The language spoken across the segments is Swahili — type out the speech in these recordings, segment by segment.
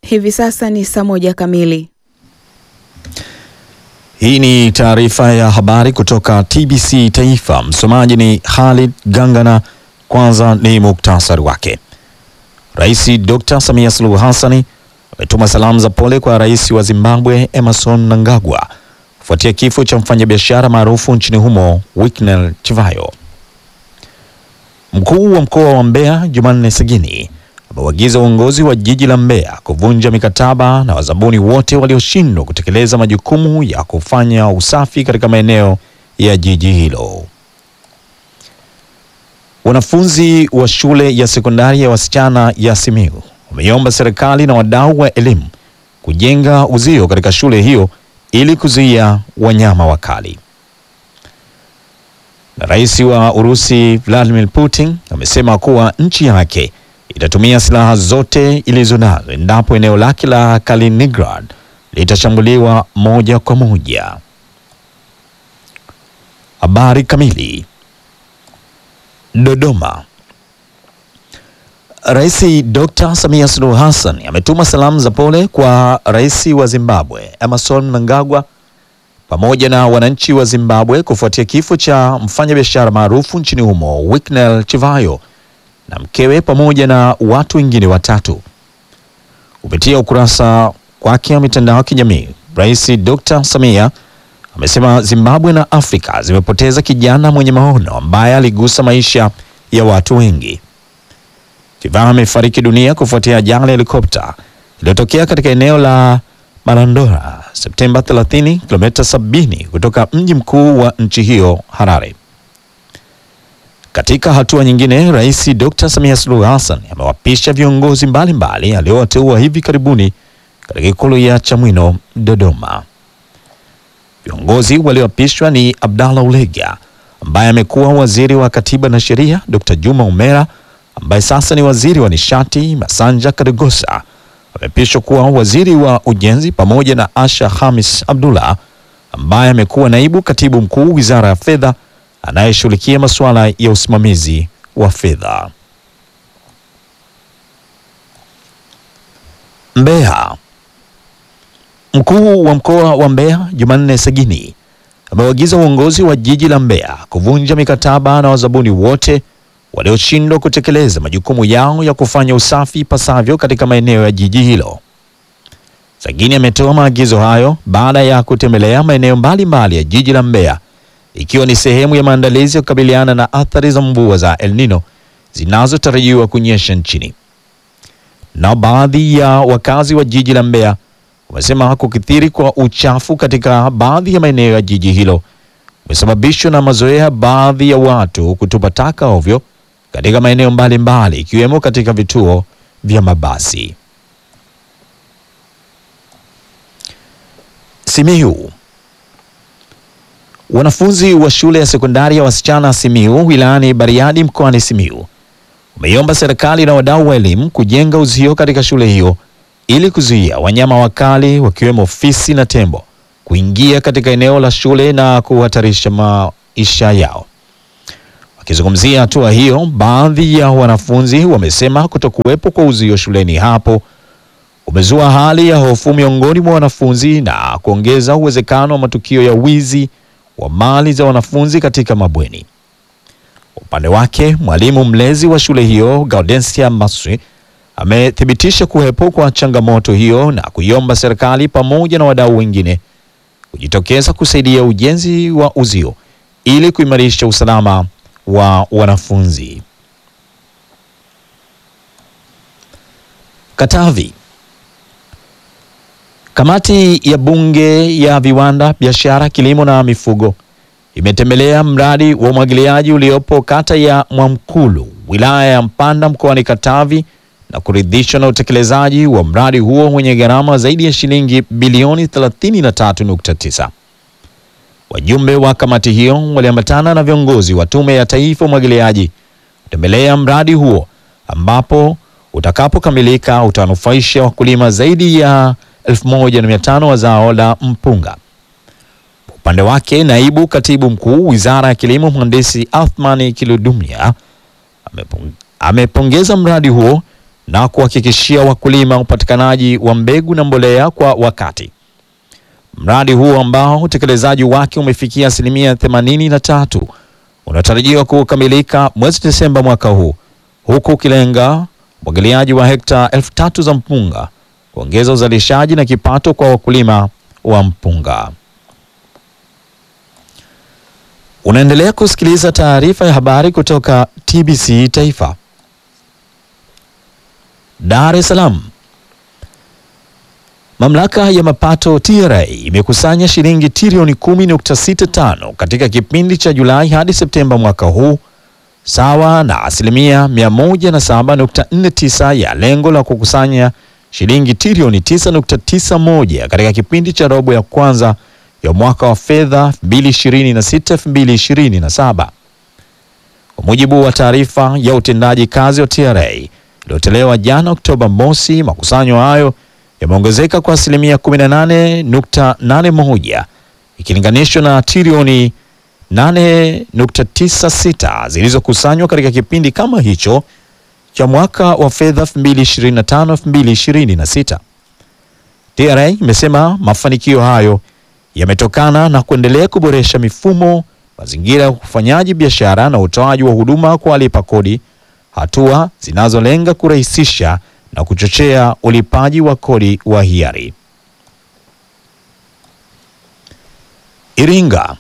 Hivi sasa ni saa moja kamili. Hii ni taarifa ya habari kutoka TBC Taifa. Msomaji ni Khalid Gangana. Kwanza ni muktasari wake. Rais Dr. Samia Suluhu Hassan ametuma salamu za pole kwa rais wa Zimbabwe Emerson Mnangagwa kufuatia kifo cha mfanyabiashara maarufu nchini humo Winnie Chivayo. Mkuu wa mkoa wa Mbeya Jumanne Sagini ameuagiza uongozi wa jiji la Mbeya kuvunja mikataba na wazabuni wote walioshindwa kutekeleza majukumu ya kufanya usafi katika maeneo ya jiji hilo. Wanafunzi wa shule ya sekondari ya wasichana ya Simiyu wameiomba serikali na wadau wa elimu kujenga uzio katika shule hiyo ili kuzuia wanyama wakali. Na rais wa Urusi Vladimir Putin amesema kuwa nchi yake itatumia silaha zote ilizo nazo endapo eneo lake la Kaliningrad litashambuliwa moja kwa moja. Habari kamili. Dodoma. Rais Dr. Samia Suluhu Hassan ametuma salamu za pole kwa rais wa Zimbabwe Emerson Mnangagwa pamoja na wananchi wa Zimbabwe kufuatia kifo cha mfanyabiashara maarufu nchini humo Winnie Chivayo na mkewe pamoja na watu wengine watatu. Kupitia ukurasa wake wa mitandao ya kijamii, Rais Dr. Samia amesema Zimbabwe na Afrika zimepoteza kijana mwenye maono ambaye aligusa maisha ya watu wengi. Chivayo amefariki dunia kufuatia ajali ya helikopta iliyotokea katika eneo la Marandora Septemba 30, kilomita 70 kutoka mji mkuu wa nchi hiyo Harare. Katika hatua nyingine, Rais Dr. Samia Suluhu Hassan amewapisha viongozi mbalimbali aliowateua hivi karibuni katika ikulu ya Chamwino Dodoma. Viongozi walioapishwa ni Abdallah Ulega ambaye amekuwa waziri wa katiba na sheria, Dr. Juma Umera ambaye sasa ni waziri wa nishati, Masanja Kadogosa ameapishwa kuwa waziri wa ujenzi, pamoja na Asha Hamis Abdullah ambaye amekuwa naibu katibu mkuu wizara ya fedha anayeshughulikia masuala ya usimamizi wa fedha. Mbeya. Mkuu wa mkoa wa Mbeya Jumanne Sagini ameuagiza uongozi wa jiji la Mbeya kuvunja mikataba na wazabuni wote walioshindwa kutekeleza majukumu yao ya kufanya usafi pasavyo katika maeneo ya jiji hilo. Sagini ametoa maagizo hayo baada ya kutembelea maeneo mbalimbali ya jiji la Mbeya ikiwa ni sehemu ya maandalizi ya kukabiliana na athari za mvua za El Nino zinazotarajiwa kunyesha nchini. Na baadhi ya wakazi wa jiji la Mbeya wamesema kukithiri kwa uchafu katika baadhi ya maeneo ya jiji hilo umesababishwa na mazoea baadhi ya watu kutupa taka ovyo katika maeneo mbalimbali ikiwemo katika vituo vya mabasi. Simiyu. Wanafunzi wa shule ya sekondari ya wasichana Simiyu wilayani Bariadi mkoani Simiyu wameiomba serikali na wadau wa elimu kujenga uzio katika shule hiyo ili kuzuia wanyama wakali wakiwemo fisi na tembo kuingia katika eneo la shule na kuhatarisha maisha yao. Wakizungumzia hatua hiyo, baadhi ya wanafunzi wamesema kutokuwepo kwa uzio shuleni hapo umezua hali ya hofu miongoni mwa wanafunzi na kuongeza uwezekano wa matukio ya wizi wa mali za wanafunzi katika mabweni. Upande wake, mwalimu mlezi wa shule hiyo Gaudensia Maswi amethibitisha kuwepo kwa changamoto hiyo na kuiomba serikali pamoja na wadau wengine kujitokeza kusaidia ujenzi wa uzio ili kuimarisha usalama wa wanafunzi. Katavi. Kamati ya Bunge ya Viwanda, Biashara, Kilimo na Mifugo imetembelea mradi wa umwagiliaji uliopo kata ya Mwamkulu, wilaya ya Mpanda mkoani Katavi na kuridhishwa na utekelezaji wa mradi huo wenye gharama zaidi ya shilingi bilioni 33.9. Wajumbe wa kamati hiyo waliambatana na viongozi wa Tume ya Taifa Umwagiliaji kutembelea mradi huo ambapo utakapokamilika utanufaisha wakulima zaidi ya 1500 wa zao la mpunga. Upande wake, naibu katibu mkuu Wizara ya Kilimo, Mhandisi Athmani Kiludumia amepong, amepongeza mradi huo na kuhakikishia wakulima upatikanaji wa mbegu na mbolea kwa wakati. Mradi huo ambao utekelezaji wake umefikia asilimia 83 unatarajiwa kukamilika mwezi Desemba mwaka huu, huku ukilenga umwagiliaji wa hekta elfu tatu za mpunga, kuongeza uzalishaji na kipato kwa wakulima wa mpunga. Unaendelea kusikiliza taarifa ya habari kutoka TBC Taifa. Dar es Salaam. Mamlaka ya mapato TRA imekusanya shilingi trilioni 10.65 katika kipindi cha Julai hadi Septemba mwaka huu, sawa na asilimia 107.49 ya lengo la kukusanya shilingi trilioni 9.91 katika kipindi cha robo ya kwanza ya mwaka wa fedha 2026-2027. Kwa mujibu wa taarifa ya utendaji kazi wa TRA iliyotolewa jana Oktoba mosi, makusanyo hayo yameongezeka kwa asilimia 18.81 ikilinganishwa na trilioni 8.96 zilizokusanywa katika kipindi kama hicho cha mwaka wa fedha 2025-2026. TRA imesema mafanikio hayo yametokana na kuendelea kuboresha mifumo, mazingira ya ufanyaji biashara na utoaji wa huduma kwa walipa kodi, hatua zinazolenga kurahisisha na kuchochea ulipaji wa kodi wa hiari. Iringa.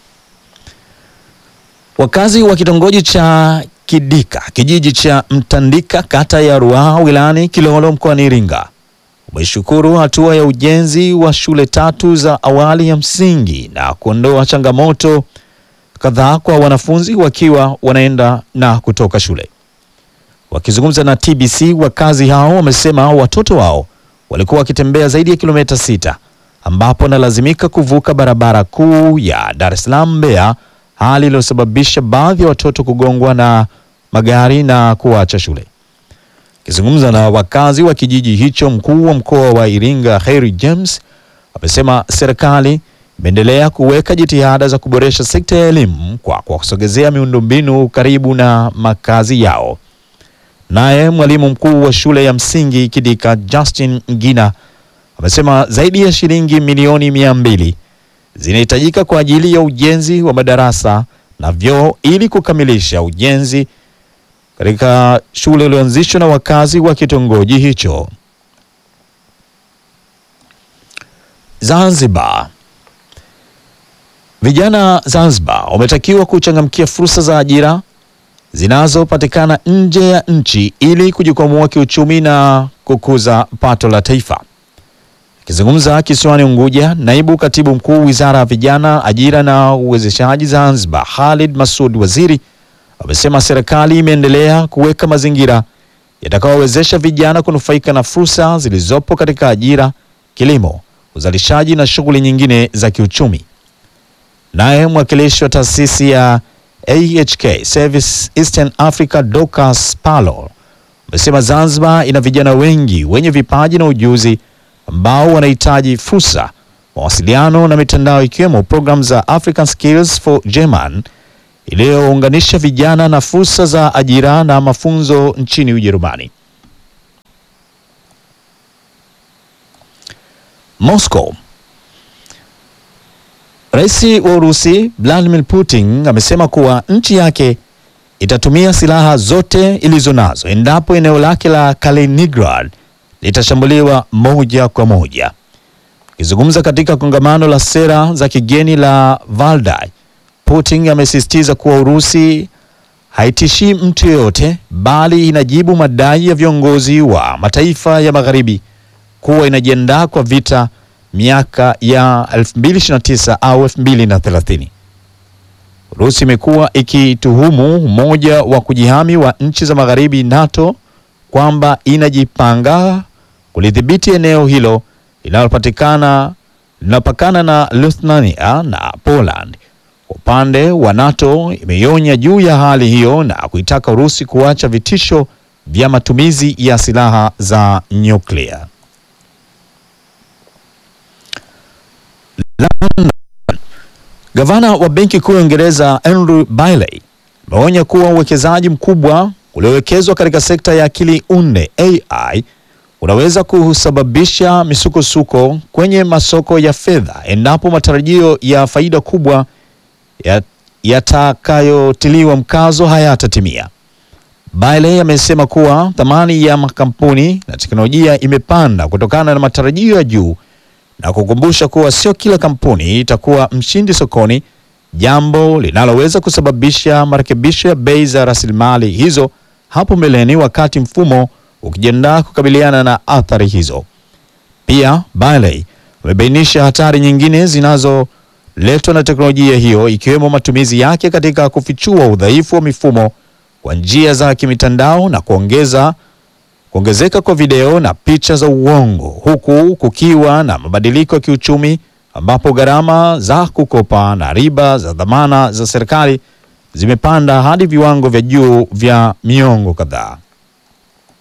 Wakazi wa kitongoji cha Kidika, kijiji cha Mtandika, kata ya Ruaha, wilayani Kilolo, mkoani Iringa umeshukuru hatua ya ujenzi wa shule tatu za awali ya msingi na kuondoa changamoto kadhaa kwa wanafunzi wakiwa wanaenda na kutoka shule. Wakizungumza na TBC, wakazi hao wamesema watoto wao walikuwa wakitembea zaidi ya kilomita sita ambapo wanalazimika kuvuka barabara kuu ya Dar es Salaam Mbeya, hali iliyosababisha baadhi ya watoto kugongwa na magari na kuacha shule. Akizungumza na wakazi wa kijiji hicho, mkuu wa mkoa wa Iringa Harry James amesema serikali imeendelea kuweka jitihada za kuboresha sekta ya elimu kwa kuwasogezea miundombinu karibu na makazi yao. Naye mwalimu mkuu wa shule ya msingi Kidika Justin Ngina amesema zaidi ya shilingi milioni mia mbili zinahitajika kwa ajili ya ujenzi wa madarasa na vyoo ili kukamilisha ujenzi katika shule iliyoanzishwa na wakazi wa kitongoji hicho. Zanzibar. Vijana Zanzibar wametakiwa kuchangamkia fursa za ajira zinazopatikana nje ya nchi ili kujikwamua kiuchumi na kukuza pato la taifa. Akizungumza kisiwani Unguja, naibu katibu mkuu wizara ya vijana, ajira na uwezeshaji Zanzibar, Khalid Masud Waziri amesema serikali imeendelea kuweka mazingira yatakayowezesha vijana kunufaika na fursa zilizopo katika ajira, kilimo, uzalishaji na shughuli nyingine za kiuchumi. Naye mwakilishi wa taasisi ya AHK Service Eastern Africa Dorcas Palo amesema Zanzibar ina vijana wengi wenye vipaji na ujuzi ambao wanahitaji fursa, mawasiliano na mitandao ikiwemo programu za African Skills for German iliyounganisha vijana na fursa za ajira na mafunzo nchini Ujerumani. Moscow. Rais wa Urusi Vladimir Putin amesema kuwa nchi yake itatumia silaha zote ilizo nazo endapo eneo lake la Kaliningrad litashambuliwa moja kwa moja. Akizungumza katika kongamano la sera za kigeni la Valdai, Putin amesisitiza kuwa Urusi haitishii mtu yeyote bali inajibu madai ya viongozi wa mataifa ya magharibi kuwa inajiandaa kwa vita miaka ya 2029 au 2030. Urusi imekuwa ikituhumu Umoja wa kujihami wa nchi za magharibi NATO kwamba inajipanga kulidhibiti eneo hilo linalopatikana linapakana na Lithuania na Poland. Kwa upande wa NATO imeionya juu ya hali hiyo na kuitaka Urusi kuacha vitisho vya matumizi ya silaha za nyuklia. London. Gavana wa Benki Kuu ya Uingereza Andrew Bailey ameonya kuwa uwekezaji mkubwa uliowekezwa katika sekta ya akili unde AI unaweza kusababisha misukosuko kwenye masoko ya fedha endapo matarajio ya faida kubwa ya- yatakayotiliwa mkazo hayatatimia. Bailey amesema kuwa thamani ya makampuni na teknolojia imepanda kutokana na matarajio ya juu na kukumbusha kuwa sio kila kampuni itakuwa mshindi sokoni, jambo linaloweza kusababisha marekebisho ya bei za rasilimali hizo hapo mbeleni wakati mfumo ukijiandaa kukabiliana na athari hizo. Pia Bailey amebainisha hatari nyingine zinazoletwa na teknolojia hiyo ikiwemo matumizi yake katika kufichua udhaifu wa mifumo kwa njia za kimitandao na kuongeza kuongezeka kwa video na picha za uongo huku kukiwa na mabadiliko ya kiuchumi ambapo gharama za kukopa na riba za dhamana za serikali zimepanda hadi viwango vya juu vya miongo kadhaa.